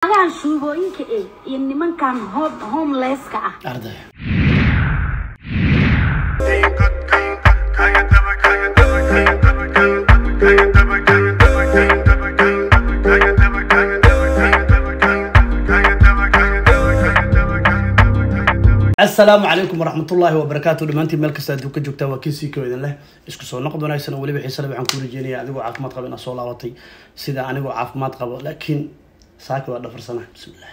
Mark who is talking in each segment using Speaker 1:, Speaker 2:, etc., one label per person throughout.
Speaker 1: naagahan shuubooyinka eh iyo nimankan hom- homelesska ah
Speaker 2: arday asalaamu calaykum waraxmatullaahi wabarakaatu dhammaantiin meel kasta adduun ka joogtaa waa kiisii koo idin leh isku soo noqod wanaagsan oo weliba xiisale waxaan kuu rajeynaya adigoo caafimaad qaba inaad soo laabatay sida anigoo caafimaad qabo laakiin saaki waa dhafarsana bismillah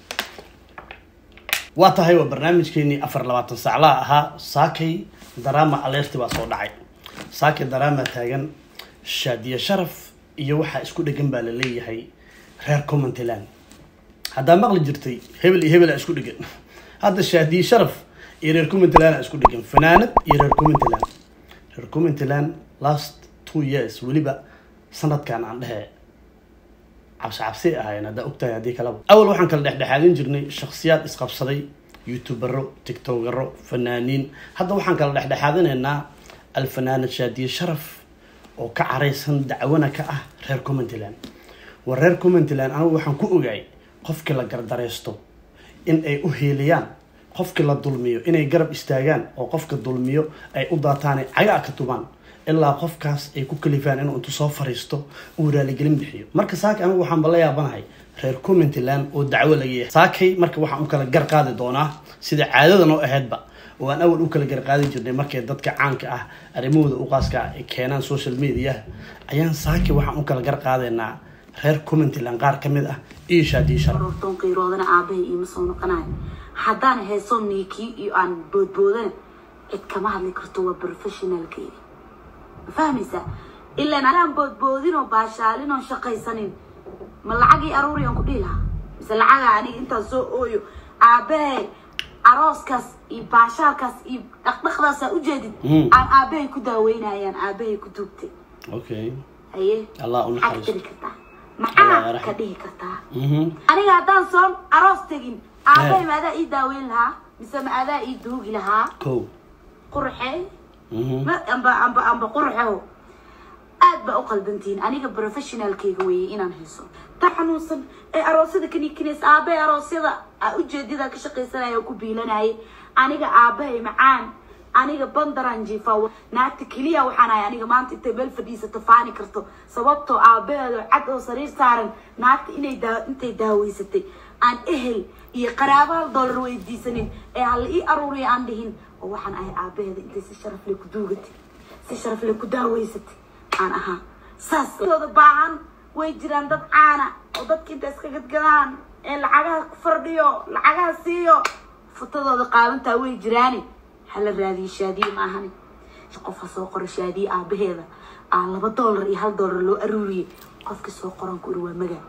Speaker 2: waa tahay waa barnaamijkeenii afar labaatan saaclaa ahaa saakay daraama aleerti baa soo dhacay saakay daraama taagan shaadiye sharaf iyo waxaa isku dhegan baa la leeyahay reer commentland haddaa maqli jirtay hebel iyo hebela isku dhegan hadda shaadiye sharaf iyo reer commentland isku dhegan fanaanad iyo reer commentland reer commentland last two years weliba sanadkan aan dhehe cabsi cabsi ahaayeen haddaa ogtahay haddii kalaba awal waxaan kala dhexdhexaadin jirnay shakhsiyaad isqabsaday youtubero tiktokero fanaaniin hadda waxaan kala dhexdhexaadinaynaa alfanaanad shaadiye sharaf oo ka caraysan dacwana ka ah reer commentland war reer commentland anigu waxaan ku ogaay qofkii la gardareysto in ay u heeliyaan qofkii la dulmiyo inay garab istaagaan oo qofka dulmiyo ay u daataanay cagaa ka tubaan ilaa qofkaas ay ku kalifaan inuu intu soo fariisto uu raaligelin bixiyo marka saaka anigu waxaanba la yaabanahay reer commentland oo dacwo laga yahay saakay marka waxaan u kala gar qaadi doonaa sida caadada noo ahaydba oo aan awal u kala gar qaadi jirnay markay dadka caanka ah arrimahooda u qaaska ah ay keenaan social media ayaan saakay waxaan u kala gar qaadaynaa reer commentland qaar ka mid ah iyo shaadiye sharaf
Speaker 1: roortoon qiiroodana aabahay iima soo noqonayo haddaan heeso niikii iyo aan boodboodana cid kama hadli karto waa professionalkeedi ma fahmaysaa ilaan anaan boodboodin oo baashaalin oo shaqaysanin ma lacagii aruuri aan ku dhihi lahaa mise lacaga aniga intaan soo ooyo aabahay arooskaas iyo baashaalkaas iyo dhaqdhaqdaasaa ujeedid
Speaker 2: Mm.
Speaker 1: aan aabahay ku daaweynayaan aabahay ku duugtay
Speaker 2: okay
Speaker 1: haye
Speaker 2: allah u
Speaker 1: maxaa ka
Speaker 2: naxariisto
Speaker 1: dhihi kartaa
Speaker 2: Allah
Speaker 1: maxaa
Speaker 2: yarxam.
Speaker 1: ka dhihi kartaa
Speaker 2: Mhm.
Speaker 1: aniga haddaan soo aroos tegin aabahay
Speaker 2: Eh.
Speaker 1: ma adaa ii daaweyn lahaa mise ma adaa ii duugi lahaa
Speaker 2: kow
Speaker 1: qurxe
Speaker 2: Mhm.
Speaker 1: ma amba amba amba qurxeho aad baa u qaldantihiin aniga professionalkayga weeye inaan hayso ta xanuunsan ee aroosyada kanikineys aabahay aroosyada aa ujeedada ka shaqaysanaya oo ku biilanayay aniga aabahay macaan aniga bandaran jiifa naagta keliya waxaan ahay aniga maanta intay meel fadhiisato faani karto sababtoo aabaheedo cad oo sariir saaran naagta inay daa intay daaweysatay aan ehel iyo qaraabo hal doolar weydiisanin ee hala ii aruuriya aan dhihin oo waxaan ahay aabaheeda intay si sharaf leh ku duugatay si sharaf leh ku daaweysatay aan ahaa saas dooda baahan way jiraan dad caana oo dadka inta iska gadgadaan ee lacagaha ku fardhiyo lacagaha siiyo futadooda qaadantaa way jiraani hala raadiyo shaadiye ma ahani qofka soo qoro shaadiye aabaheeda aa laba doolar iyo hal doolar loo aruuriyey qofki soo qoran ku iri waa magaa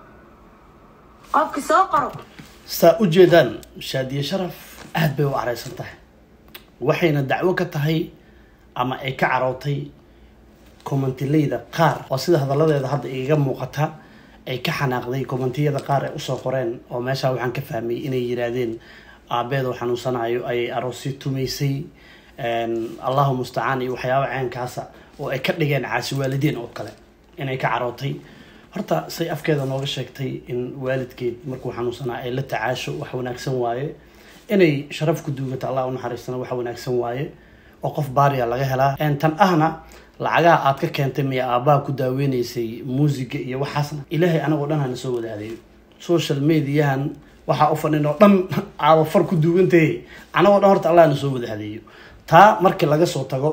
Speaker 1: qofki soo qoro
Speaker 2: saa u jeedaan shaadiye sharaf aad bay u caraysan tahay waxayna dacwo ka tahay ama ay ka carootay commentileyda qaar oo sida hadalladeeda hadda igaga muuqata ay ka xanaaqday commentiyada qaar ay usoo qoreen oo meeshaa waxaan ka fahmay inay yiraahdeen aabeed oo xanuunsanayo ayay aroosyo tumaysay allahu mustacaan iyo waxyaaba ceenkaasa oo ay ka dhigeen caasi waalidiin oo kale inay ka carootay horta say afkeeda nooga sheegtay in waalidkeed markuu xanuunsanaa ay la tacaasho wax wanaagsan waaye inay sharaf ku duugato allah u naxariistana wax wanaagsan waaye oo qof baariya laga helaa En tan ahna lacagaha aad ka keentay miya aabbaha ku daaweynaysay muusiga iyo waxaasna ilaahay anagoo dhan hana soo wadaadeeyo social mediahan waxaa u fadhin oo dhan aaba far ku duugantahe anagoo dhan horta allah na soo wadaadeeyo taa markii laga soo tago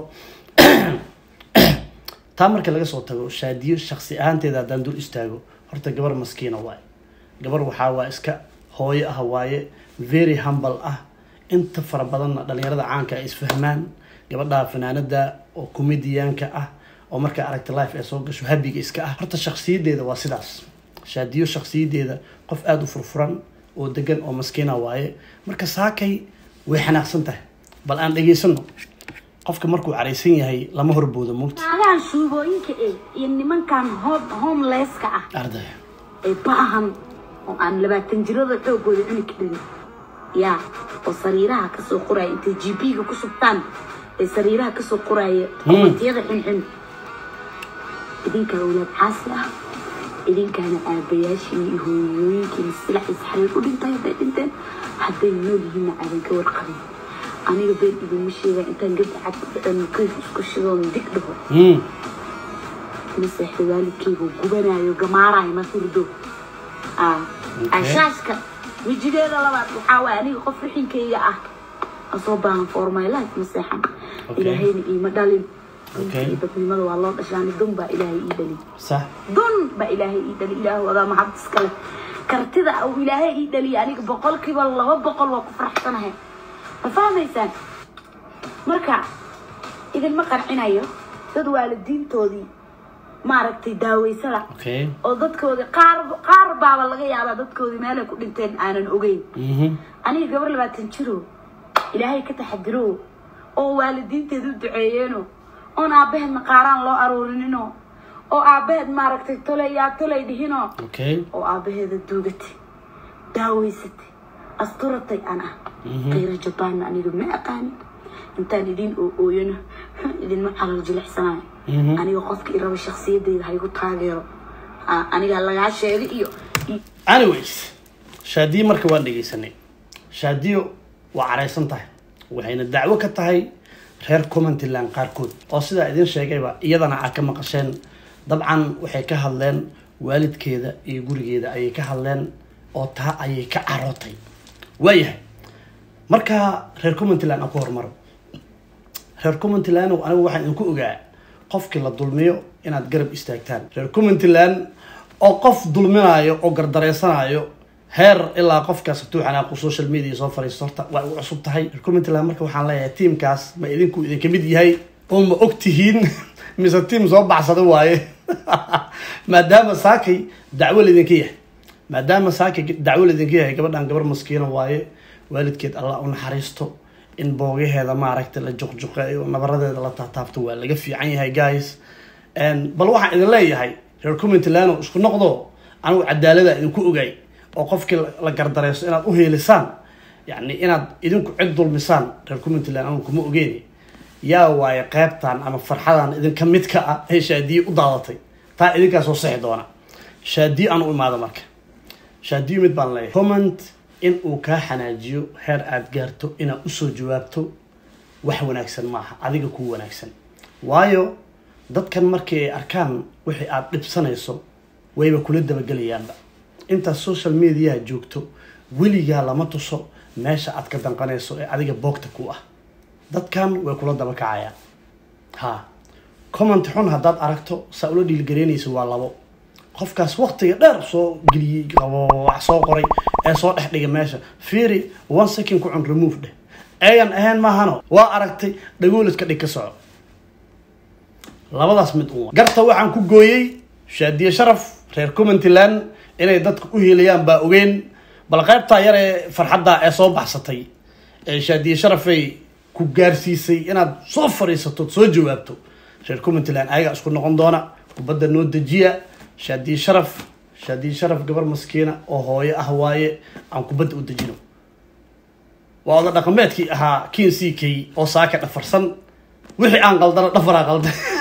Speaker 2: taa markii laga soo tago shaadiyo shaksi ahaanteeda haddaan dul istaago horta gabar maskiina waaye gabar waxaa waa iska hooyo ah waaye very humble ah inta fara badanna dhalinyarada caanka ay isfahmaan gabadha fanaanada oo comedianka ah oo markaa aragta life ay soo gasho habiga iska ah horta shaksiyadeeda waa sidaas shaadiyo shaksiyadeeda qof aada u furfuran oo degan oo maskiina waaye marka saakay way xanaaqsan tahay bal aan dhegaysano qofka markuu caraysan yahay lama horboodo mugta
Speaker 1: naagahan shuubooyinka eh iyo nimankan hom- homelesska ah
Speaker 2: arday
Speaker 1: ee baahan oo aan labaatan jirada xoogooda cuni karin yaa oo sariiraha kasoo qoraya intay g b-ga ku shubtaan ee sariiraha kasoo qoraya komentiyada xunxun idinka awlaad caasi ah idinkaana aabayaashiin iyo hooyooyinkiina silax isxariir u dhintay hadday dhinteen hadday nool yihiinna aadan ka warqabin aniga been idinma sheegaa intaan gabda cad ku dhacen kayf isku shidoon dig dhaho
Speaker 2: Mm.
Speaker 1: maseexda waalidkayga gubanayo gamaarayo ma hurdo ah
Speaker 2: Okay.
Speaker 1: asaaska wejigeeda labaad waxaa waay aniga qof rixinkayga ah asoo baahan for my life ma seexan
Speaker 2: Okay.
Speaker 1: ilaahayna iima dhalin
Speaker 2: Okay.
Speaker 1: runtii dadnimada waa loo dhashaani dun baa ilaahay ii dhalin
Speaker 2: sax
Speaker 1: dun baa ilaahay ii dhali ilaahu adaa maxabad iskale kartida uu ilaahay ii dhaliya aniga boqolkiiba laba boqol waa ku faraxsanahay ma fahmaysaan marka idinma qancinayo dad waalidiintoodii maaragtay daaweysada
Speaker 2: okay
Speaker 1: oo dadkoodii qaar qaar baaba laga yaabaa dadkoodii meelay ku dhinteen aanan ogeyn
Speaker 2: Mhm.
Speaker 1: aniga gabar labaatan jiro ilaahay ka taxadiro oo waalidiinteed u duceeyeeno oon aabbaheed maqaaraan loo aruurinino oo aabbaheed maaragtay tolay yaa tolay dhihino
Speaker 2: okay
Speaker 1: oo aabbaheeda duugatay daaweysatay asturatay aan ah kayra jabaanna aniga ma aqaanin intaan idin oo ooyano idinma calal jilicsanayo
Speaker 2: Mhm.
Speaker 1: aniga qofka iraba shaksiyadeyda haygu taageero Ah, aniga lagaa sheegay iyo iyo-
Speaker 2: anyways shaadiyo marka waan dhegeysanay shaadiyo waa caraysan tahay waxayna dacwo ka tahay reer commentland qaarkood oo sidaa idin sheegayba iyadana aad ka maqasheen dabcan waxay ka hadleen waalidkeeda iyo gurigeeda ayay ka hadleen oo taa ayay ka carootay waayahay marka reer commentland aan ku hormaro reer commentland anigu waxaan idinku ogaa qofkii la dulmiyo inaad garab istaagtaan reer commentland oo qof dulminayo oo gardareysanayo heer ilaa qofkaas hatuu xanaaqu social media soo fariisto horta waa ugu cusub tahay reer commentland marka waxaan leeyahay tiimkaas ma idinku idinka mid yahay oo ma og tihiin mise tiim soo baxsada waaye maadaama saakay dacwo laydinka yahay maadaama saakay dacwo laydinka yahay gabadhan gabar maskiina waaye waalidkeed allah u naxariisto in boogaheeda maaragtay la juqjuqeeyo nabaradeeda la taataabto waa laga fiican yahay guys En, bal waxaan idin leeyahay reer commentland isku noqdo anigu cadaalada idinku ogaay oo qofkii la- la gardareyso inaad u heelisaan yani inaad idinku cid dulmisaan reer commentland anigu kuma ogeeni yaa waaye qeybtan ama farxadan idinka mid ka ah ee shaadiye u daadatay taa idinkaa soo sixi doona shaadiye aan u imaado marka shaadiyo mid baan leeyahay comment in uu kaa xanaajiyo heer aad gaarto inaad usoo jawaabto wax wanaagsan maaha adiga kuu wanaagsan waayo dadkan markii ay arkaan wixii aad dhibsanayso wayba kula dabagelayaanba intaad social mediaha joogto weligaa lama tuso meesha aad ka danqanayso ee adiga boogta ku ah dadkan way kula daba kacayaan ha comment xun haddaad aragto saa ula dhiilgaraynayso waa labo qofkaas waqtiga dheer soo geliyey qabo wax soo qoray ee soo dhex dhigay meesha fiiri one second ku cun remove dheh eegan ahayn maahano waa aragtay dhagooladka dhig ka soco labadaas mid un garta waxaan ku gooyey shaadiye sharaf reer commentland inay dadka u helayaan baa ogeyn bal qaybtaa yar ee farxadda ee soo baxsatay ee shaadiye sharafay ku gaarsiisay inaad soo fadhiisato soo jawaabto reer commentland ayagaa isku noqon doona kubadda noo dejiya shaadiye sharaf shaadiye sharaf gabar maskiina oo hooyo ah waaye aan kubadda u dejino waa oda dhaqameedkii ahaa kin c k oo saaka dhafarsan wixii aan qaldana dhafaraa qaldan